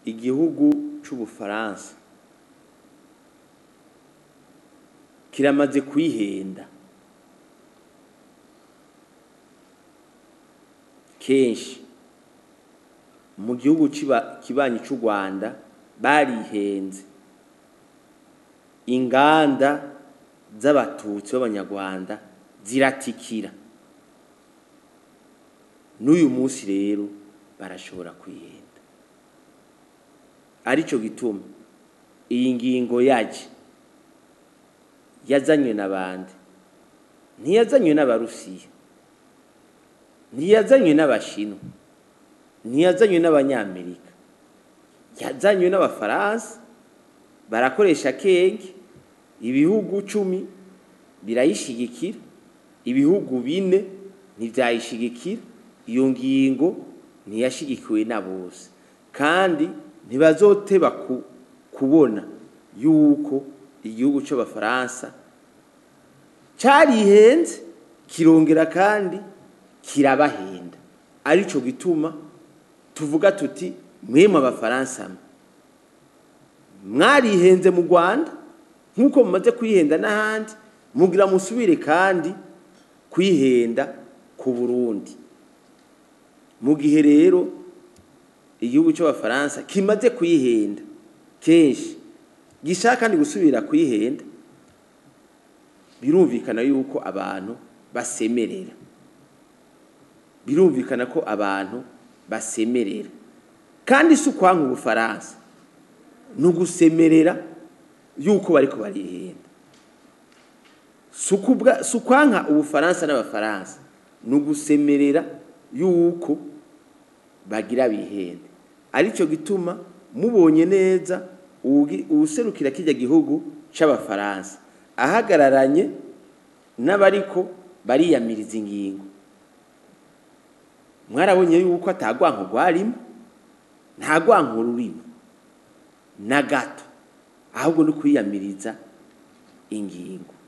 igihugu c'ubufaransa kiramaze kwihenda kenshi mu gihugu ciba- kibanyi c'u rwanda barihenze inganda z'abatutsi b'abanyarwanda ziratikira n'uyu munsi rero barashobora kwihenda arico gituma iyi ngingo yaje yazanywe n'abandi ntiyazanywe n'abarusiya ntiyazanywe n'abashinwa ntiyazanywe n'abanyamerika yazanywe n'abafaransa barakoresha kenge ibihugu cumi birayishigikira ibihugu bine ntivyayishigikira iyo ngingo ntiyashigikiwe na bose kandi ntibazoteba ku- kubona yuko igihugu c'abafaransa carihenze kirongera kandi kirabahenda arico gituma tuvuga tuti mwemwe abafaransa mwe mwarihenze mu rwanda nk'uko mumaze kwihenda n'ahandi mugira musubire kandi kwihenda ku burundi mu gihe rero igihugu cy'abafaransa kimaze kwihenda kenshi gishaka kandi gusubira kwihenda birumvikana yuko abantu basemerera birumvikana ko abantu basemerera kandi si ukwanka ubufaransa ni ugusemerera yuko bariko barihenda si ukubwa- si ukwanka ubufaransa n'abafaransa ni ugusemerera yuko bagira bihende aricyo gituma mubonye neza uwugi- uwuserukira kijya gihugu c'abafaransa ahagararanye n'abariko bariyamiriza ingingo mwarabonye yuko atagwanko rwarimo nta gwanko rurimo na gato ahubwo no kwiyamiriza ingingo